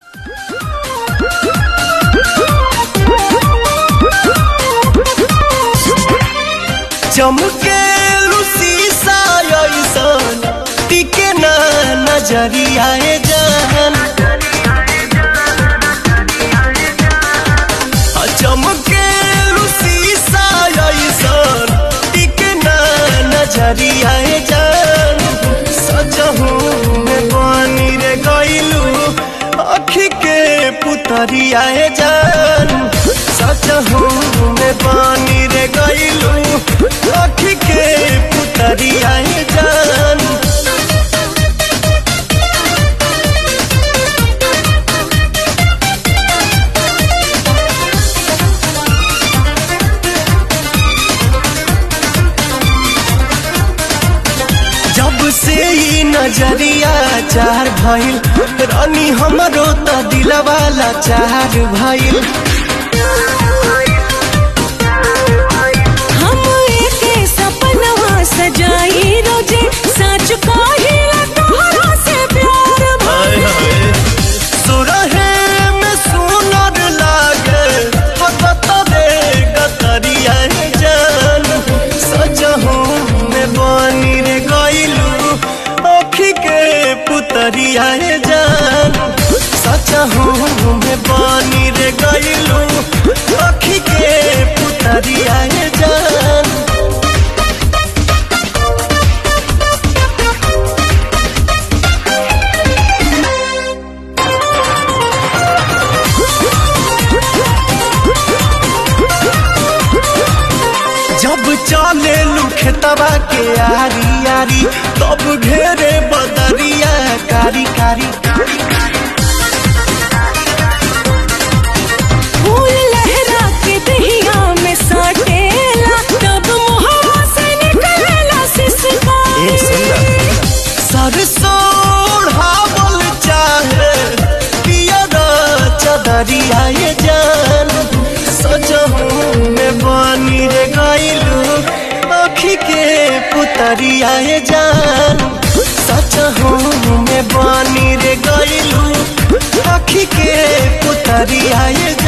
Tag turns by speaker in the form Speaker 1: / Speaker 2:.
Speaker 1: चमके शीशा ऐसन टिके ना नजरिया जान चमके शीशा ऐसन टिके ना नजरिया जान सजहू में पानी रे गइलू अखी के पुतरिया जान सजहू में पानी रे गइलू अखी के पुतरिया जान जब से ई नजरिया चार भइल रानी हमरो त दिलवाला चार भइल
Speaker 2: हम एके सपनवा सजाई रोजे सच कहिला तोहरा से प्यार भइल
Speaker 1: सुरहे में सुनर लागे हकत दे गतरिया जान सजहू में बनी रे गइलू अखी के पुतरिया जान सजहू में बनी रे गइलू अखी के पुतरिया जान जब चले लुखतवा के आरी आरी तब घेरे बदरिया कारी कारी
Speaker 2: फूल लहरा के दहिया में साटेला तब मुहवा से निकलेला सिसकारी
Speaker 1: सरसोढ़ावल चाहे पियर चदरिया ये जान सजहू में बनी रे गइलू अखी के पुतरिया ये जान सजहू में बनी रे गइलू अखी के पुतरिया ये